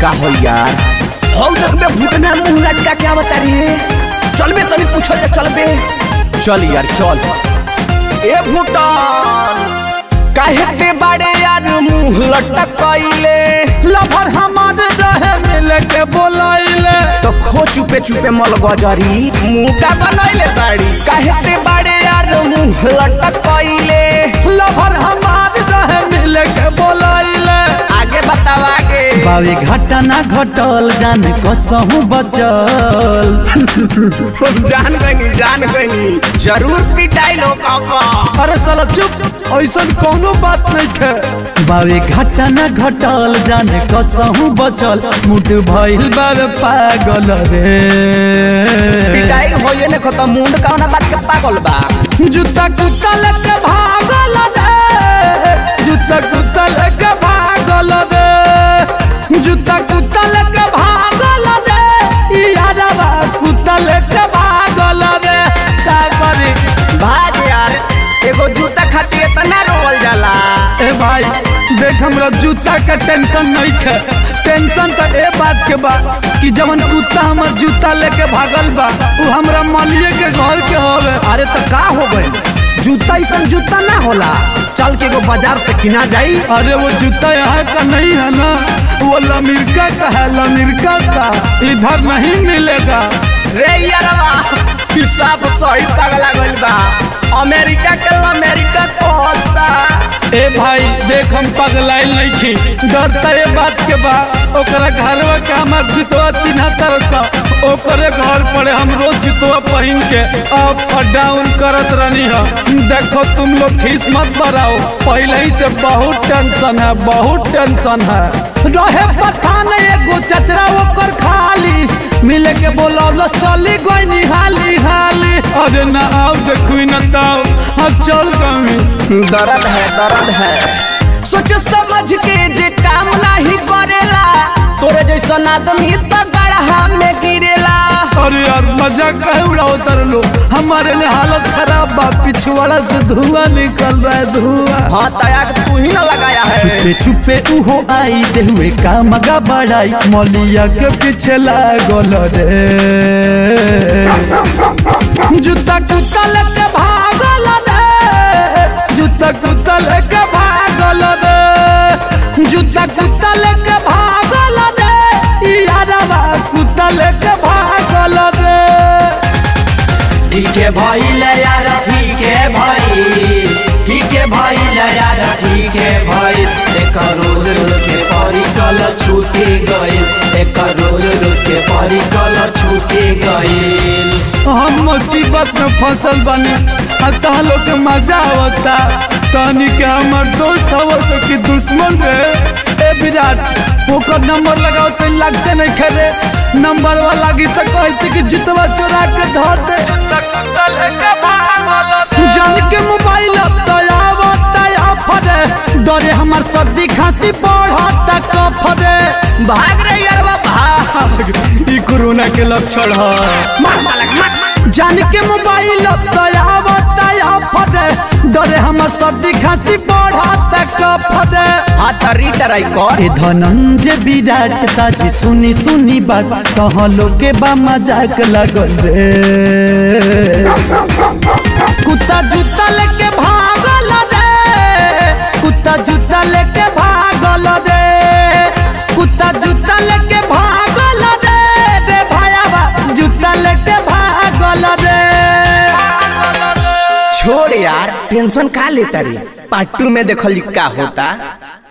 का हो यार हौ तक में भूटना मुंह लटका के आवता रे चलबे तनी पूछो जा चलबे चल यार चल ए भूटान काहे ते बाड़े यार मुंह लटकाइले लभर हमार रहे मिले के बोलाइले तो खो चुपे चुपे मल गजरी मुंह का बनैले बाड़ी काहे ते बाड़े यार मुंह लटकाइले लभर हमार रहे मिले के बोलाइले आगे बताओ आगे बावे घाटा ना घटल जान कसहू बचल जान गनी जान गनी जरूर पिटाई लो काका अरे साला चुप ऐसा कोनो बात नहीं है बावे घाटा ना घटल जान कसहू बचल मुट भइल बावे पागल रे पिटाई होइए ने खत्म मुंड कौना बात के पागल बा जूता कुत्ता लेके भागल रे जूता कुत्ता लेके भागल रे जूता कुत्ता लेके भागल रे यादवा कुत्ता लेके भागल रे का करी भाग यार एगो जूता खातिर इतना रोवल जाला ए भाई देख हमरा जूता के टेंशन नहीं है टेंशन तो ए बात के बा कि जवन कुत्ता हमर जूता लेके भागल बा उ हमरा मालिए के घर के होवे अरे तो का हो गए जूता ऐसा जूता ना होला चल के एगो बाजार से किना जाई अरे वो जूता यहाँ का नहीं है ना वो लमिरका का है लमिरका का इधर नहीं मिलेगा रे यारवा हिसाब सही पगला गइल बा अमेरिका के अमेरिका कहता ए भाई देख हम पगलाइल नहीं की डरता ये बात के बा ओकरा घरवा के हमार जुतवा चिन्हा तरसा ओकरे घर पड़े हम रोज जुतवा पहन के अप और डाउन करत रहनी है देखो तुम लोग खीस मत बढ़ाओ पहले ही से बहुत टेंशन है बहुत टेंशन है रहे पठान एगो चचरा ओकर खाली मिले के बोलौलस चली गई निहाली हाली अरे ना आओ देखू न ताओ हम चल कमी दर्द है दर्द है सोच समझ के जे काम नहीं करेला तोरे जैसन आदमी तो गढ़ा में गिरेला अरे यार मजाक कहे उड़ाओ तर लो हमारे लिए हालत खराब बा पिछवाड़ा से धुआं निकल रहा है धुआं हाँ तयाग तू ही ना लगाया है चुपे चुपे उहो आई देहुए का मगा बड़ाई मौलिया के पीछे लागल रे जूता कुत्ता लेके भागल रे जूता कुत्ता लेके भागल रे जूता कुत्ता लेके भागल रे यादवा कुत्ता लेके भागल रे ठीक है भइल यार ठीक है भइल ठीक है भइल यार ठीक है भइल एक रोज रोज के परिकल छूटे गइल एक रोज रोज के परिकल छूटे गइल हम मुसीबत में फसल बने आ तहा लोग के मजा आवता तनी के हमर दोस्त हव सो कि दुश्मन रे ए विराट ओकर नंबर लगाओ तो लगते नहीं खरे नंबर वाला लागी तो कहते कि जुतवा चोरा के धो दे जान के मोबाइल आवता फरे डरे हमर सर्दी खांसी बढ़ता कफरे भाग रे यारवा भाग ई कोरोना के लक्षण है मार साला मार जान के मोबाइल आवता फटे डरे हमर सर्दी खांसी बढ़ता कफटे हाँ तरी टराई कर ए धनंजय विराट ताजी सुनी सुनी बात कहाँ लोग के बा मजाक लगल रे कुत्ता जूता लेके भागल रे कुत्ता जूता लेके भागल रे कुत्ता जूता लेके भागल रे रे भायाबा जूता लेके भागल रे छोड़ यार टेंशन का लेता रे पार्ट टू में देखल का होता